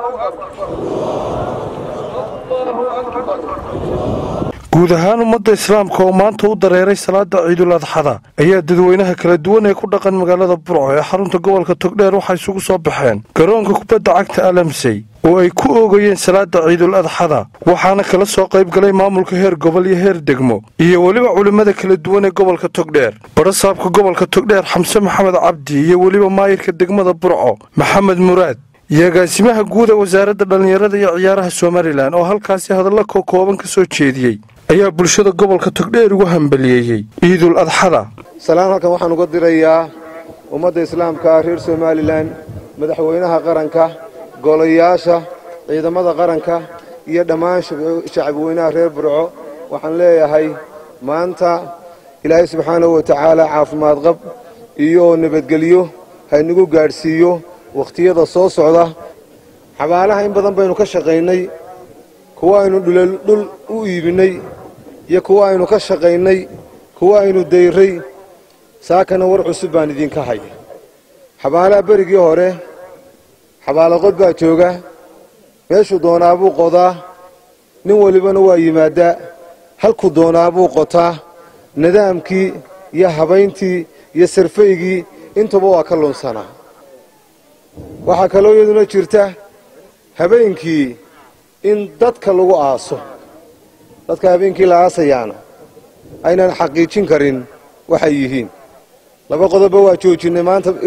guud ahaan ummadda islaamka oo maanta u dareeray salaada ciidul adxada ayaa dadweynaha kala duwan ee ku dhaqan magaalada burco ee xarunta gobolka togdheer waxay isugu soo baxeen garoonka kubadda cagta alamsey oo ay ku oogayeen salaada ciidul adxada waxaana kala soo qayb galay maamulka heer gobol iyo heer degmo iyo weliba culimmada kala duwan ee gobolka togdheer barasaabka gobolka togdheer xamse maxamed cabdi iyo weliba maayirka degmada burco maxamed muraad iyo agaasimaha guud ee wasaaradda dhallinyarada iyo ciyaaraha somalilan oo halkaasi hadalla kokooban ka soo jeediyey ayaa bulshada gobolka togdheer ugu hambaliyeeyey ciidul adxada salaan halkan waxaan uga dirayaa ummadda islaamka reer somalilan madaxweynaha qaranka golayaasha ciidamada qaranka iyo dhammaan shacabweynaha reer burco waxaan leeyahay maanta ilaahay subxaanahu wa tacaala caafimaad qab iyo nabadgelyo haynagu gaadhsiiyo wakhtiyada soo socda xabaalaha in badan baynu ka shaqaynay kuwa aynu dhul u iibinnay iyo kuwa aynu ka shaqaynay kuwa aynu dayray saakana war cusub baan idinka hay xabaalaha berigii hore xabaalaqod baa jooga meeshuu doonaabuu qodaa nin walibana waa yimaaddaa halkuu doonaabuu qotaa nidaamkii iyo habayntii iyo sarfaygii intuba waa ka lunsanaa waxaa kaloo iyaduna jirta habeenkii in dadka lagu aaso dadka habeenkii la aasayaana aynaan xaqiijin karin waxay yihiin laba qodobba waa joojinnay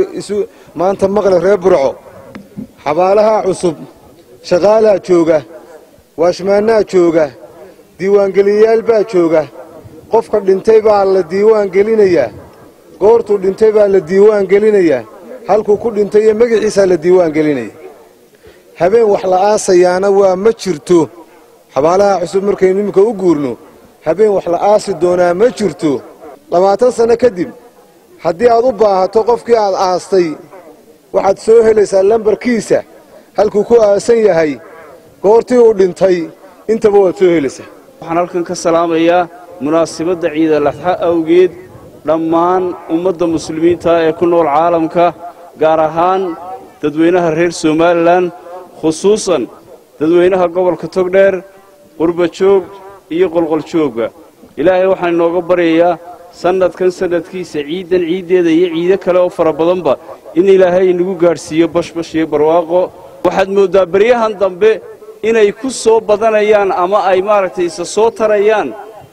maanta maqle reer burco xabaalaha cusub shaqaalaha jooga waashmaannaha jooga diiwaangeliyayaal baa jooga qofka dhintay baa la diiwaan gelinayaa goortuu dhintay baa la diiwaan gelinayaa halkuu ku dhintay iyo magaciisaa la diiwaan gelinaya habeen wax la aasayaana waa ma jirto xabaalaha cusub markaynu iminka u guurno habeen wax la aasi doonaa ma jirto labaatan sanno kadib haddii aad u baahato qofkii aad aastay waxaad soo helaysaa lambarkiisa halkuu ku aasan yahay goortii uu dhintay intaba waad soo helaysaa waxaan halkan ka salaamayaa munaasibadda ciidalaxa awgeed dhammaan ummadda muslimiinta ee ku nool caalamka gaar ahaan dadweynaha reer somalilan khusuusan dadweynaha gobolka togdheer qurbajoog iyo qolqoljoogga ilaahay waxaan inooga baryayaa sannadkan sannadkiisa ciiddan ciiddeeda iyo ciido kale oo fara badanba in ilaahay inagu gaadhsiiyo bashbash iyo barwaaqo waxaad mooddaa beryahan dambe inay ku soo badanayaan ama ay maaragtay isa soo tarayaan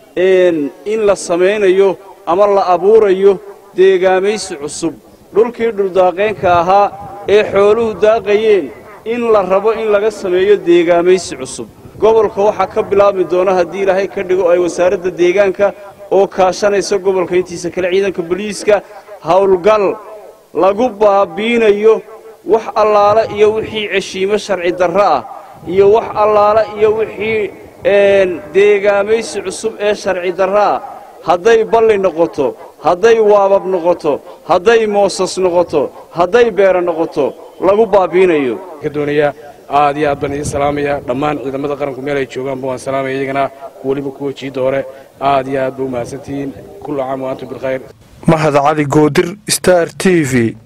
in la samaynayo ama la abuurayo deegaamaysi cusub dhulkii dhuldaaqeenka ahaa ee xooluhu daaqayeen in la rabo in laga sameeyo deegaamaysi cusub gobolka waxaa ka bilaabmi doona haddii ilaahay ka dhigo ay wasaaradda deegaanka oo kaashanaysa gobolka intiisa kale ciidanka boliiska howlgal lagu baabiinayo wax allaala iyo wixii ceshiimo sharci darro ah iyo wax allaala iyo wixii deegaamaysi cusub ee sharci darro ah hadday balli noqoto hadday waabab noqoto hadday moosas noqoto hadday beera noqoto lagu baabiinayo doonaya aad iyo aad baan idiin salaamaya dhammaan ciidamada qaranku meel ay joogaanba waan salaamaya iyagana weliba kuwa jiidda hore aad iyo aad ba u mahadsantihiin kullu caam wa antum bilkhayr mahad cali goodir star t v